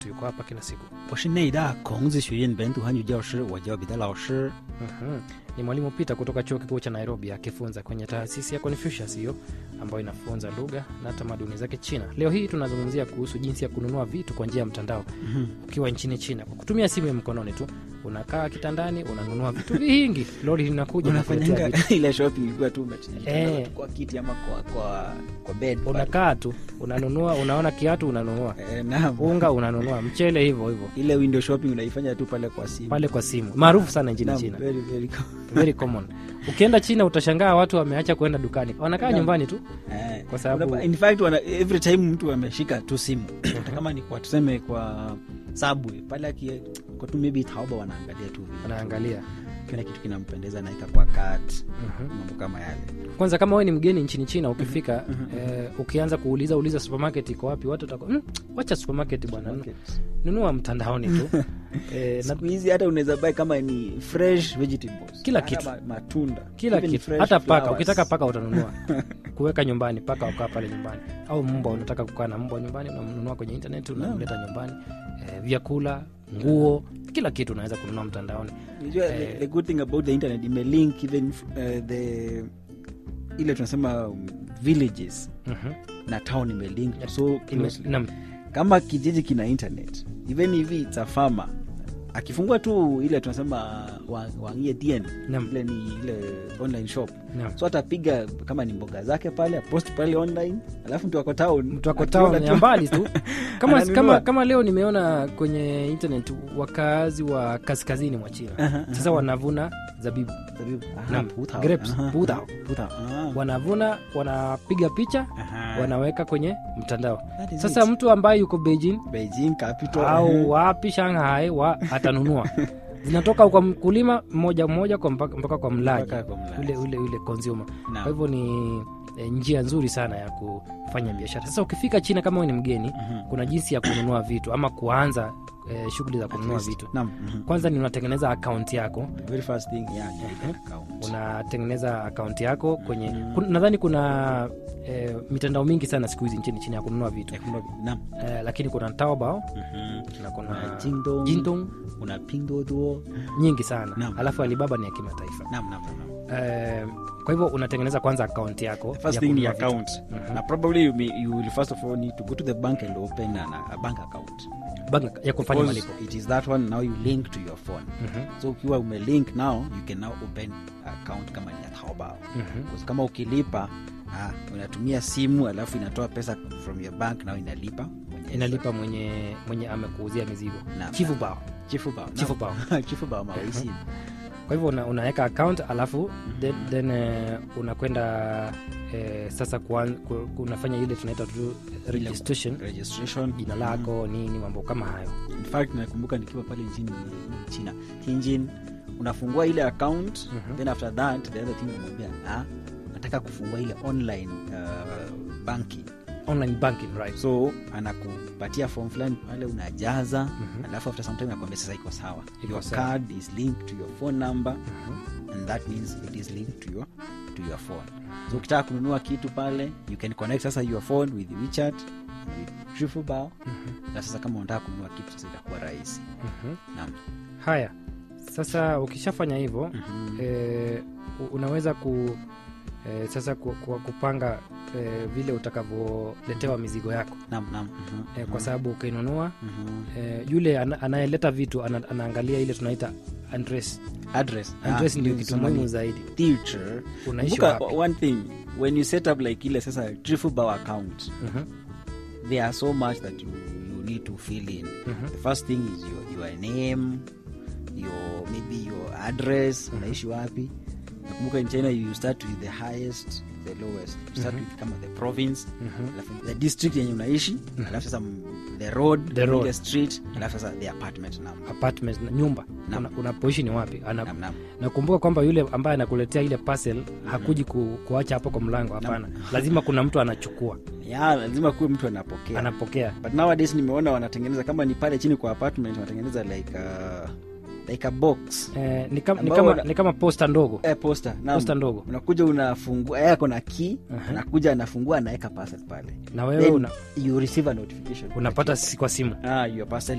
yuko hapa kila siku 我是内大孔子学院本土汉语教师，我叫彼得老师。 Mhm. ni mwalimu Peter kutoka chuo kikuu cha Nairobi akifunza kwenye taasisi ya Confucius hiyo ambayo inafunza lugha na tamaduni zake China. Leo hii tunazungumzia kuhusu jinsi ya kununua vitu kwa njia ya mtandao ukiwa nchini China kwa kutumia simu ya mkononi tu. Unakaa kitandani, unanunua vitu vingi, lori linakuja na kuletea unafanyanga vitu. ile shopping ilikuwa tu umejitandika Eh. tu kwa kiti ama kwa kwa kwa bed pale. Unakaa tu unanunua, unaona kiatu unanunua, Eh, naam. unga unanunua, mchele hivyo hivyo ile window shopping unaifanya tu pale kwa simu pale kwa simu, maarufu sana nchini Naam, China, very, very cool. very common. Ukienda China utashangaa watu wameacha kuenda dukani, wanakaa Naam. nyumbani tu Eh, Kwa sababu- unapa- in fact wana, every time mtu ameshika tu simu hata kama ni kwa tuseme kwa subway pale aki kwa tu maybe Taobao wanaangalia tu vitu. wanaangalia. kila kitu kinampendeza naika kwa cart Mhm. mambo kama yale kwanza kama wewe ni mgeni nchini china ukifika eh, ukianza kuuliza uliza supermarket iko wapi watu watakuwa mm, wacha supermarket bwana Supermarket. nunua mtandaoni tu eh, na siku hizi hata unaweza buy kama ni fresh vegetables Kila Hata kitu. ma- matunda kila even kitu fresh hata paka flowers. ukitaka paka utanunua kuweka nyumbani paka wakaa pale nyumbani au mbwa unataka kukaa na mbwa nyumbani unamnunua kwenye internet unamleta nyumbani eh, vyakula nguo kila kitu unaweza kununua mtandaoni Unajua, the, Eh. the good thing about the internet imelink even uh, the ile tunasema um, villages Mhm. na town imelink Yeah. so Ime- closely. nam- kama kijiji kina internet even if it's a farmer akifungua tu ile tunasema wa- waangie dn Naam. ile ni ile online shop nam. so atapiga kama ni mboga zake pale apost pale online alafu mtu ako town mtu ako akiona town tu- ya mbali tu kama, Ananunua. kama, kama leo nimeona kwenye internet wakaazi wa kaskazini mwa china Aha, aha. sasa wanavuna zabibu Zabibu. Aha, Naam. putao. Grapes, Aha, putao. putao. Ah. wanavuna wanapiga picha Aha. wanaweka kwenye mtandao That is sasa it. mtu ambaye yuko beijing Beijing capital. au wapi shanghai wa atanunua zinatoka kwa mkulima mmoja mmoja kwa mpaka, mpaka kwa mlaji Mpaka kwa mlaji. ule ule ule consumer Naam. kwa hivyo ni e, njia nzuri sana ya kufanya biashara sasa ukifika china kama wewe ni mgeni Mhm. kuna jinsi ya kununua vitu ama kuanza e, shughuli za kununua At least. vitu Naam, mhm. kwanza ni unatengeneza akaunti yako The very first thing, yeah, you need an account. unatengeneza akaunti yako kwenye Mhm. kun, nadhani kuna e, mitandao mingi sana siku hizi nchini china ya kununua vitu Ya kununua- naam. e, lakini kuna taobao Mhm. na kuna Kuna Jingdong, jintong kuna Pinduoduo. nyingi sana Naam. alafu alibaba ni ya kimataifa Naam, naam, naam. e, kwa hivyo unatengeneza kwanza akaunti yako The first ya thing ni kununua vitu. account. Mhm. Na probably you, may, you will first of all need to go to the bank and open an, a bank account. Bank ya kufanya Because malipo it is that one now you link to your phone. Mhm, So ukiwa umelink now, you can now open account kama ni ya Taobao. mhm. Because kama ukilipa ah, unatumia simu alafu inatoa pesa from your bank now inalipa mwenyewe. inalipa mwenye mwenye amekuuzia mizigo Naam. chifu bao Chifu bao. Chifu bao. Chifu bao mawaisi. kwa hivyo una, unaweka account alafu then, then eh, unakwenda eh, sasa kuan, ku, unafanya ile tunaita tu registration Registration. jina lako nini mambo kama hayo In fact nakumbuka nikiwa pale nchini China Tianjin unafungua ile account Mhm. then after that the other thing unamwambia ah, nataka kufungua ile online uh, banking online banking right so anakupatia form fulani pale unajaza Mhm. alafu after some time nakwambia sasa iko sawa Iko your sawa. card is linked to your phone number Mhm. and that means it is linked to your, to your phone so ukitaka kununua kitu pale you can connect sasa your phone with WeChat with Trifubao Mhm. na sasa kama unataka kununua kitu sasa itakuwa rahisi Mhm. naam haya sasa ukishafanya hivyo Mhm. eh, u- unaweza ku eh, sasa ku, ku, kupanga eh, vile utakavyoletewa mizigo yako naam naam Mhm. eh, kwa Mhm. sababu ukinunua Mhm. eh, yule ana, anayeleta vitu ana, anaangalia ile tunaita address address address Ah, ndio ni kitu kusema muhimu ni zaidi teacher unaishi Kumbuka, wapi one thing when you set up like ile sasa Trifubao account Mhm, there are so much that you, you need to fill in mhm, the first thing is your, your name your maybe your address unaishi wapi nakumbuka in china you start with the highest the lowest you start Mhm. with kama the province mhm. alafu the district yenye unaishi alafu sasa m- the road The road. ile street alafu sasa the apartment number apartment na nyumba Naam. Una- unapoishi ni wapi Ana, Naam, naam. nakumbuka kwamba yule ambaye anakuletea ile parcel hakuji ku, kuacha hapo kwa mlango hapana lazima kuna mtu anachukua ya lazima kuwe mtu anapokea anapokea but nowadays nimeona wanatengeneza kama ni pale chini kwa apartment wanatengeneza like a, like a box eh, ni, kama, ni, Ambao kama, wana- ni kama posta ndogo eh, poster naam. posta ndogo unakuja unafungua yeye ako na key Aha. anakuja anafungua anaweka parcel pale na wewe Then una, you receive a notification unapata si kwa simu ah, your parcel